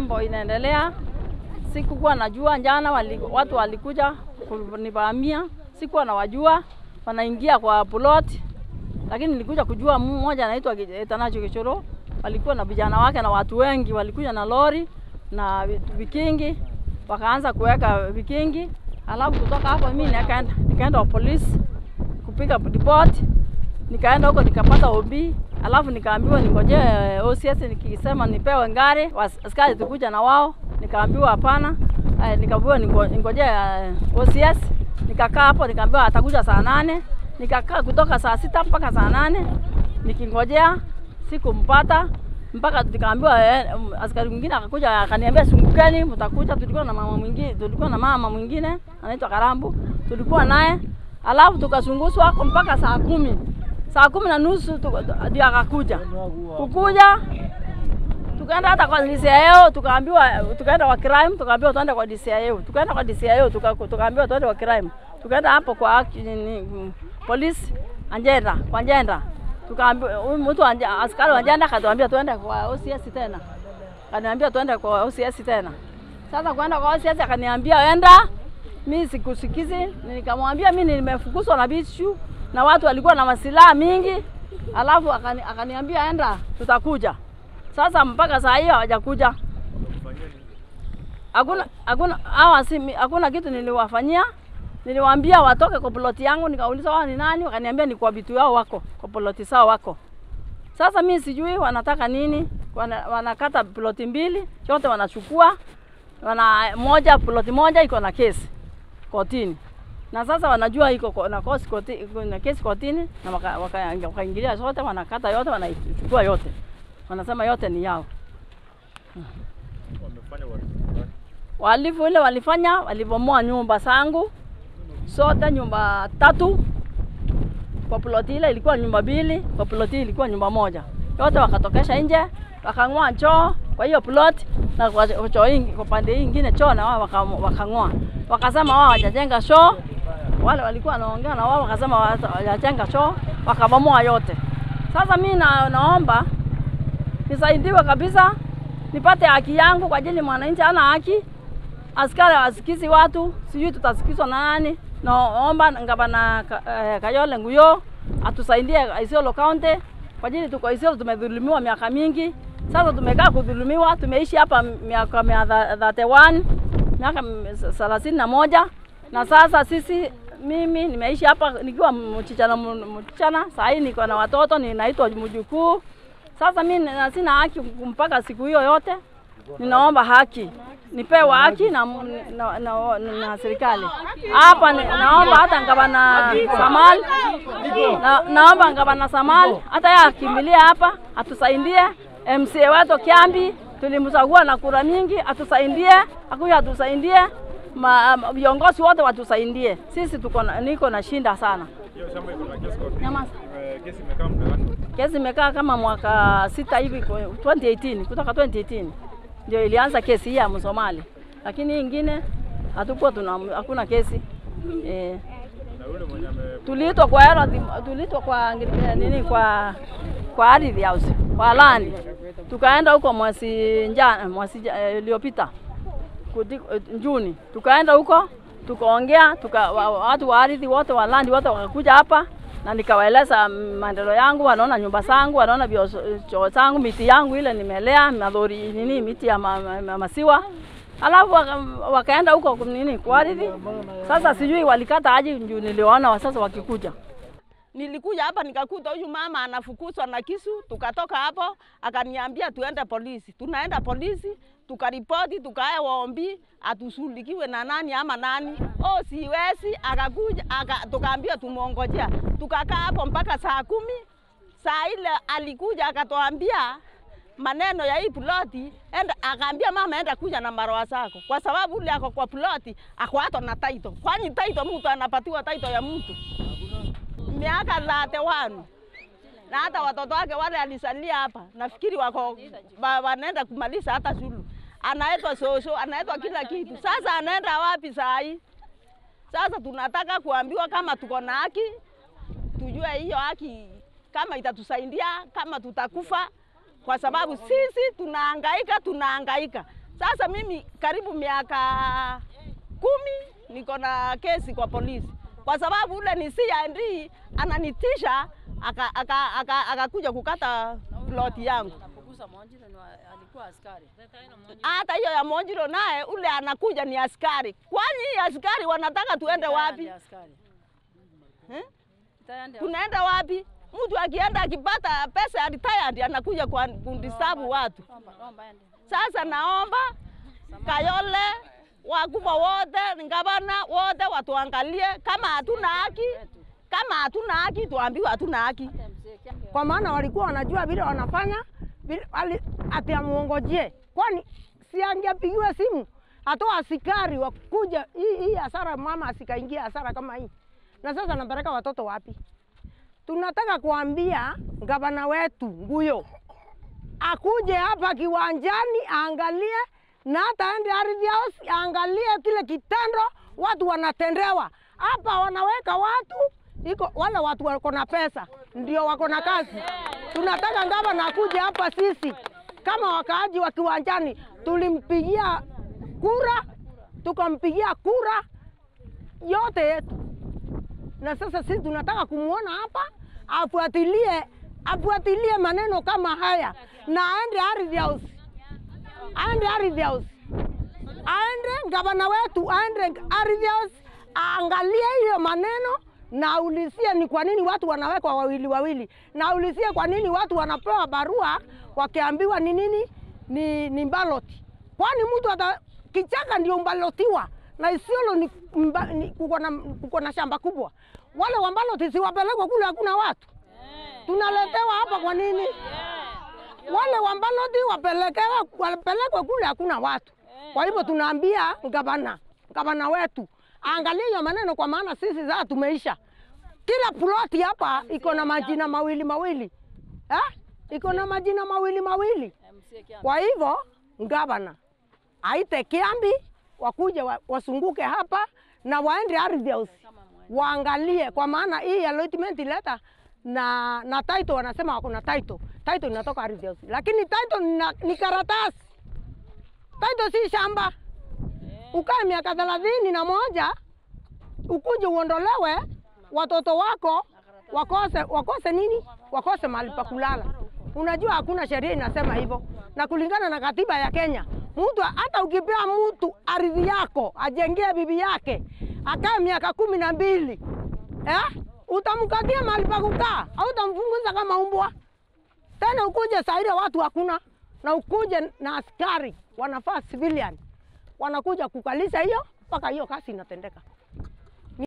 mambo inaendelea. Sikukuwa najua jana wali, watu walikuja kunivamia, sikuwa nawajua wanaingia kwa plot, lakini nilikuja kujua mmoja anaitwa Etanacho Kichoro, walikuwa na vijana wake na watu wengi, walikuja na lori na vikingi, wakaanza kuweka vikingi, alafu kutoka hapo mimi nikaenda nikaenda kwa polisi kupiga report, nikaenda huko nikapata OB, alafu nikaambiwa ningojee OCS, nikisema nipewe ngari askari tukuja na wao, nikaambiwa hapana. Eh, nikaambiwa ningojee uh, OCS, nikakaa hapo, nikaambiwa atakuja saa nane. Nikakaa kutoka saa sita mpaka saa nane nikingojea, sikumpata mpaka nikaambiwa eh, askari mwingine akakuja akaniambia sungukeni, mtakuja. Tulikuwa na mama mwingine, tulikuwa na mama mwingine anaitwa Karambu, tulikuwa naye alafu tukazunguswa mpaka saa kumi saa kumi na nusu ndio akakuja kukuja tukaenda hata kwa DCIO tukaambiwa, tukaenda kwa crime tukaambiwa tuende kwa DCIO, tukaenda kwa DCIO tukaambiwa tuende kwa crime, tukaenda hapo kwa ni, polisi Anjenda kwa Anjenda tukaambiwa, huyu mtu askari wa Anjenda akatuambia tuende kwa OCS tena, akaniambia tuende kwa OCS tena. Sasa kwenda kwa OCS akaniambia enda mi sikusikizi, nikamwambia mi nimefukuzwa na bichu na watu walikuwa na masilaha mingi, alafu akani, akaniambia enda, tutakuja. Sasa mpaka saa hiyo hawajakuja, hakuna hakuna hawa si hakuna kitu niliwafanyia. Niliwaambia watoke kwa ploti yangu, nikauliza wao ni nani, wakaniambia ni kwa vitu yao wako kwa ploti sao wako. Sasa mi sijui wanataka nini, wana, wanakata ploti mbili yote wanachukua, wana moja ploti moja iko na kesi kotini na sasa wanajua iko na kosi koti, na kesi kotini na wakaingilia waka, waka zote wanakata yote wanaichukua yote wanasema yote ni yao. Walifu ile walifanya walibomoa nyumba zangu sote, nyumba tatu kwa ploti ile ilikuwa nyumba mbili, kwa ploti ilikuwa nyumba moja, yote wakatokesha nje, wakang'oa choo kwa hiyo plot na kwa choo ingi, kwa pande hii ingine choo na wao wakang'oa, wakasema wao hawajajenga choo. Wale walikuwa wanaongea na wao wakasema hawajajenga choo, wakabomoa yote. Sasa mimi na, naomba nisaidiwe kabisa, nipate haki yangu kwa ajili mwananchi ana haki. Askari hawasikizi watu, sijui tutasikizwa na nani. Naomba ngavana eh, Kayole Nguyo atusaidie Isiolo County kwa ajili tuko Isiolo tumedhulumiwa miaka mingi. Sasa tumekaa kudhulumiwa, tumeishi hapa miaka mia thate one miaka thelathini na moja na sasa sisi, mimi nimeishi hapa nikiwa mchichana mchichana, saa hii niko na watoto, ninaitwa mjukuu. Sasa mimi sina haki mpaka siku hiyo yote, ninaomba haki nipewe haki na, na, na, na, na serikali hapa. Naomba hata ngavana Samal na, naomba ngavana Samal hata yeye akimbilia hapa atusaidie. MCA wetu Kiambi tulimchagua na kura mingi, atusaidie, akuja atusaidie, viongozi wote watusaidie. Sisi tuko niko na shinda sana. Kesi imekaa kama mwaka sita hivi, 2018 kutoka 2018 ndio ilianza kesi hii ya Msomali, lakini hii ingine hatukuwa tuna hakuna kesi eh. Tuliitwa kwa hela, tuliitwa kwa nini, kwa kwa ardhi house kwa landi, tukaenda huko mwezi njana mwezi iliyopita Juni, tukaenda huko tukaongea, tuka watu wa ardhi wote wa landi wote wakakuja hapa na nikawaeleza maendeleo yangu, wanaona nyumba zangu, wanaona choo zangu, miti yangu ile nimelea madhori nini, miti ya ma, ma, ma, masiwa alafu waka, wakaenda huko nini kwa ardhi. Sasa sijui walikata aje, juu niliwaona sasa wakikuja Nilikuja hapa nikakuta huyu mama anafukuzwa na kisu, tukatoka hapo akaniambia tuende polisi. Tunaenda polisi, tukaripoti, tukae waombi atusulikiwe na nani ama nani. Oh, siwezi. Akakuja aka, tukaambia tumuongojea, tukakaa hapo mpaka saa kumi. Saa ile alikuja akatuambia maneno ya hii ploti, enda akaambia mama, enda kuja na marwa zako, kwa sababu ule ako kwa ploti ako hata na taito. Kwani taito mtu anapatiwa taito ya mtu miaka thate wanu na hata watoto wake wale alisalia hapa, nafikiri wako wanaenda kumaliza hata shule. Anaitwa sosho, anaitwa kila kitu. Sasa anaenda wapi saa hii? Sasa tunataka kuambiwa kama tuko na haki, tujue hiyo haki kama itatusaidia, kama tutakufa, kwa sababu sisi tunahangaika, tunahangaika Sasa mimi karibu miaka kumi niko na kesi kwa polisi kwa sababu ule ni CID ananitisha akakuja aka, aka, aka kukata ploti yangu. Napogusa Mwanjiro ni wa- alikuwa askari. Hata hiyo ya Monjiro naye ule anakuja ni askari. Kwani hii askari wanataka tuende wapi? Ndiye askari. Eh? Tayari Tunaenda wapi? Mtu akienda akipata pesa ya retired anakuja kwa kundisabu watu. Omba, omba ende. Sasa naomba Kayole, wakubwa wote, gavana wote watuangalie kama hatuna haki, kama hatuna haki tuambiwe hatuna haki. Hata mzee Kiambe kwa maana walikuwa wanajua vile wanafanya vile, wali, ati amuongojee, kwani si angepigiwa simu atoa askari wakuja hii hii hasara, mama asikaingia hasara kama hii. Na sasa napeleka watoto wapi? Tunataka kuambia gavana wetu Nguyo akuje hapa kiwanjani aangalie na hata aende ardhi house aangalie kile kitendo watu wanatendewa hapa. Wanaweka watu iko wale watu wako na pesa ndio wako na kazi. Tunataka gavana akuje hapa, sisi kama wakaaji wa kiwanjani tulimpigia kura, tukampigia kura yote yetu na sasa sisi tunataka kumuona hapa afuatilie afuatilie maneno kama haya na aende ardhi house, aende ardhi house, aende gavana wetu aende ardhi house aangalie hiyo maneno na aulizie ni kwa nini watu wanawekwa wawili wawili, na aulizie kwa nini watu wanapewa barua wakiambiwa ni nini ni, ni baloti. Kwani mtu ata kichaka ndio mbalotiwa na Isiolo ni, mba, ni kuko na kuko na shamba kubwa. Wale wa baloti si wapelekwe kule, hakuna watu tunaletewa hapa kwa nini? Wale wa baloti wapelekewe wapelekwe kule, hakuna watu. Kwa hivyo tunaambia gavana gavana wetu aangalie hiyo maneno, kwa maana sisi sasa tumeisha. Kila ploti hapa iko na majina mawili mawili eh? iko na majina mawili mawili. mzee Kiambe. Kwa hivyo gavana aite Kiambi wakuje wa, wasunguke hapa na waende ardhi house waangalie, kwa maana hii allotment letter na na title wanasema wako na title. Title inatoka ardhi house, lakini title ni, na- ni karatasi. Title si shamba. Ukae miaka thelathini na moja ukuje uondolewe, watoto wako wakose wakose nini? Wakose mahali pa kulala. Unajua hakuna sheria inasema hivyo, na kulingana na katiba ya Kenya, mtu hata ukipea mtu ardhi yako ajengee bibi yake akae miaka kumi na mbili eh? utamkatia mahali pa kukaa au utamfunguza kama umbwa? Tena ukuje saa ile watu hakuna, na ukuje na askari wanafaa civilian wanakuja kukalisha hiyo mpaka hiyo kazi inatendeka.